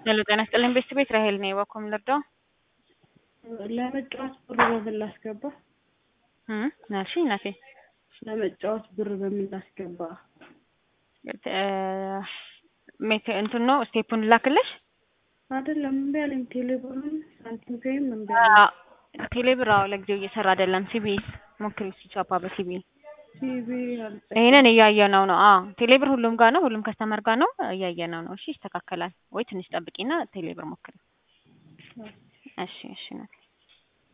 ሄሎ ጤና ይስጥልኝ ቤስት ቤት ራሄል ነኝ። በኮም ልርዳው? ለመጫወት ብር በምን ላስገባ? እም ናልሽኝ ናቴ ለመጫወት ብር በምን ላስገባ? ሜት እንትን ነው ስቴፑን ላክልሽ። አይደለም እምቢ አለኝ። ቴሌብሩን ሳንቲም ፔይም እምቢ አለኝ። ቴሌብር አዎ ለጊዜው እየሰራ አይደለም። ሲቢኤስ ሞክሪ ሲቻፓ በሲቢ ሲቢ አልጠ ይሄንን እያየነው ነው። አዎ ቴሌብር ሁሉም ጋር ነው፣ ሁሉም ከስተመር ጋር ነው። እያየነው ነው። እሺ ይስተካከላል ወይ ትንሽ ጠብቂና ቴሌብር ሞክሪ። እሺ እሺ ናቴ